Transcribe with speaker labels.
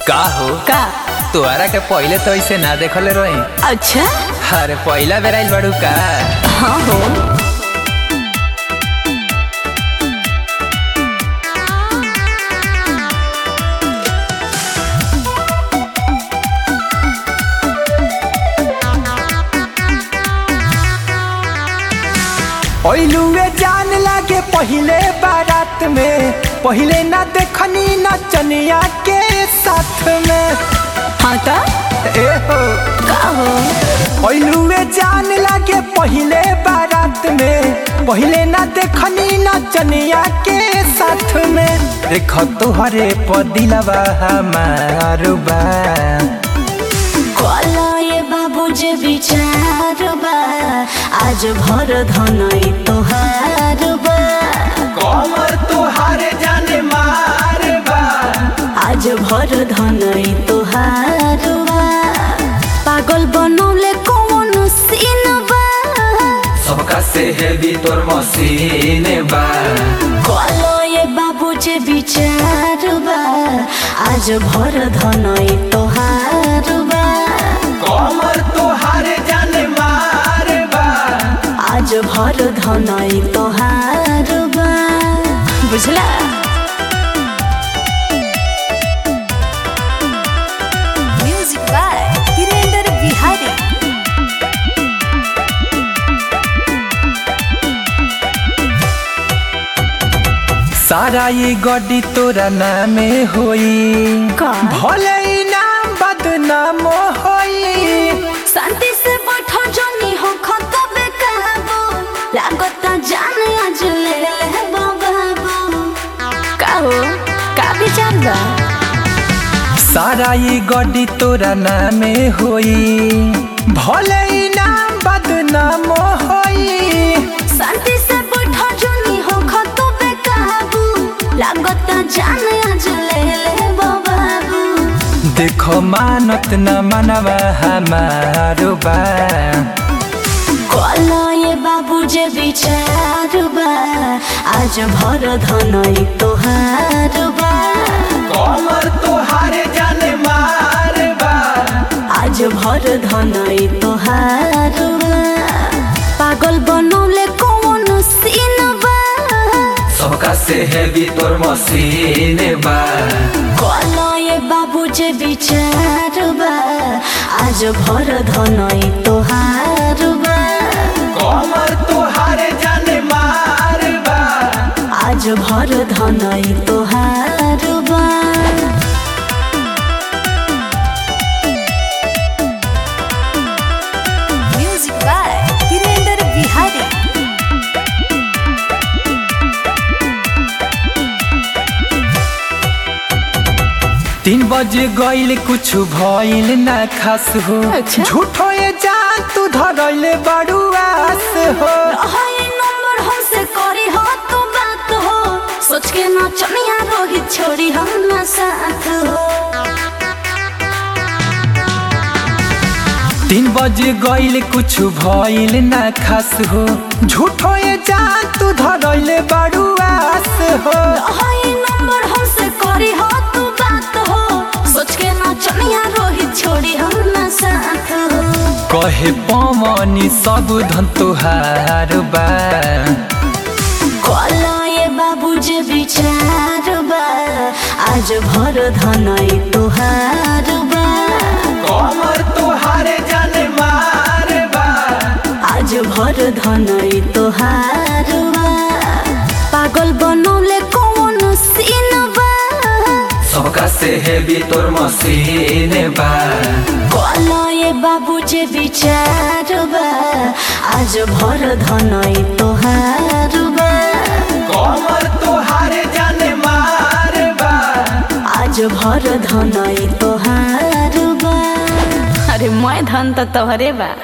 Speaker 1: का हो
Speaker 2: का
Speaker 1: तोहरा के पहिले तो ऐसे ना देखले रही
Speaker 2: अच्छा
Speaker 1: अरे पहिला बेर आइल बाड़ू का
Speaker 2: हाँ हो
Speaker 3: ओइलुए जान लागे पहिले बारात में पहिले ना देखनी नचनिया के साथ में
Speaker 2: हाँ का
Speaker 3: ए हो
Speaker 2: का हो
Speaker 3: ओइलुए जान लागे पहिले बारात में पहिले ना देखनी नचनिया के साथ में देख तुहरे पदिलवा हमार बा
Speaker 2: कला ये बाबू जे विचार बा आज भर धनई तोहार बा
Speaker 3: कमर तुहारे जाने मार बा
Speaker 2: आज भर धनई तोहार बा पागल बनौले कौन सीन बा
Speaker 3: सबका से हेवी तोर मसीन बा
Speaker 2: कला ये बाबू जे विचार बा आज भर धनई तोहार बा
Speaker 3: कमर तुहारे जाने मार बा
Speaker 2: आज भर धनई तोहार बा बुझला म्यूजिक बाय वीरेंद्र बिहारी
Speaker 3: सारा ये गड्डी तोरा नामे होई
Speaker 2: का?
Speaker 3: भले ही नाम बदनाम होई
Speaker 2: शांति से बैठो जनी हो खतबे कहबो लागता जान आज ले ले बाबू का हो का विचार बा
Speaker 3: सारा ये गड्डी तोरा नामे होई भले ही नाम बदनाम होई
Speaker 2: शांति से बैठो जनी हो खतबे कहबो लागता जान आज ले ले बाबू
Speaker 3: देखो मानत न मनवा हमारो बा
Speaker 2: कला ये बाबू जे विचार बा आज भर धनई तोहार बा
Speaker 3: कमर तुहारे जाने मार बा
Speaker 2: आज भर धनई तोहार बा पागल बनौले कौन सीन बा
Speaker 3: सबका से हेवी तोर मसीन बा
Speaker 2: कला ये बाबू जे विचार बा आज भर धनई तोहार बा
Speaker 3: कमर तुहारे जाने मार बा
Speaker 2: आज भर धनई तोहार बा म्यूजिक बाय वीरेंद्र बिहारी
Speaker 3: तीन बजे गईल कुछ भइल ना खास हो
Speaker 2: अच्छा।
Speaker 3: झूठो ये जान तू धरले बड़ू आस हो
Speaker 2: हाय नंबर हमसे करी हो तू बात हो सोच के ना चनिया रोहित छोड़ी हम ना साथ हो
Speaker 3: तीन बजे गईल कुछ भइल ना खास हो झूठो ये जान तू धरले बड़ू आस हो
Speaker 2: हाय नंबर हमसे करी हो तू बात हो सोच के ना चनिया रोहित छोड़ी हम ना साथ हो
Speaker 3: कहे पवनी सब धन तुहार बा
Speaker 2: कला ये बाबू जे विचार बा आज भर धनई तोहार बा
Speaker 3: कमर तुहारे जाने मार बा
Speaker 2: आज भर धनई तोहार बा पागल बनौले कौन सीन बा
Speaker 3: सबका से हेवी तोर मसीन बा
Speaker 2: कला ये बाबू जे विचार बा आज भर धनई तोहार बा
Speaker 3: कमर तुहारे जाने मार बा
Speaker 2: आज भर धनई तोहार बा अरे मैं धन तो तोहरे बा